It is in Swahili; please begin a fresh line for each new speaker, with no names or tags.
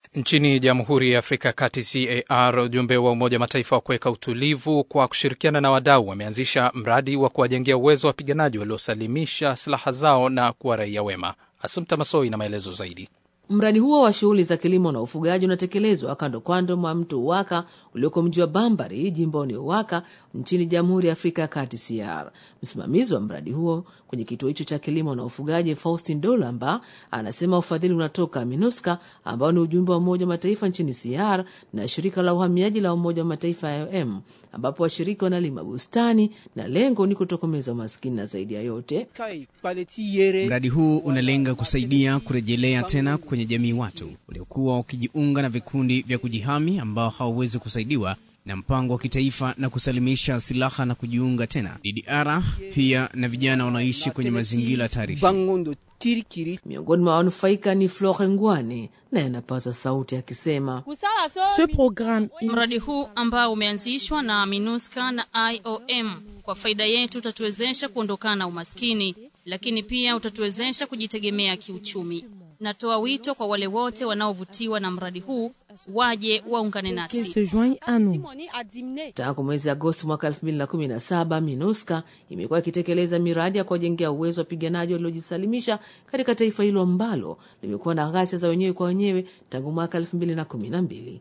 Nchini Jamhuri ya Afrika ya Kati, CAR, ujumbe wa Umoja wa Mataifa wa kuweka utulivu kwa kushirikiana na wadau wameanzisha mradi wa kuwajengea uwezo wa wapiganaji waliosalimisha silaha zao na kuwa raia wema. Asumta Masoi na maelezo zaidi.
Mradi huo wa shughuli za kilimo na ufugaji unatekelezwa kando kando mwa mto Uwaka ulioko mji wa Bambari jimboni Uwaka nchini Jamhuri ya Afrika ya Kati CR. Msimamizi wa mradi huo kwenye kituo hicho cha kilimo na ufugaji Faustin Dolamba anasema ufadhili unatoka MINUSCA ambao ni ujumbe wa Umoja wa Mataifa nchini CR na shirika la uhamiaji la Umoja wa Mataifa IOM, ambapo washiriki wanalima bustani na lengo ni kutokomeza umaskini na zaidi ya yote
Mradi huu unalenga kusaidia kurejelea tena kwenye jamii watu waliokuwa wakijiunga na vikundi vya kujihami ambao hawawezi kusaidiwa na mpango wa kitaifa na kusalimisha silaha na kujiunga tena DDR, pia na vijana wanaoishi kwenye mazingira hatarishi.
Miongoni mwa wanufaika ni Flore Ngwane naye anapaza sauti akisema,
mradi huu ambao umeanzishwa na MINUSCA na IOM kwa faida yetu utatuwezesha kuondokana na umaskini, lakini pia utatuwezesha kujitegemea kiuchumi. Natoa wito kwa wale wote wanaovutiwa na mradi huu waje waungane nasi.
Tangu mwezi Agosti mwaka 2017 MINUSCA imekuwa ikitekeleza miradi ya kuwajengea uwezo wa wapiganaji waliojisalimisha katika taifa hilo ambalo limekuwa na ghasia za wenyewe kwa wenyewe tangu mwaka 2012.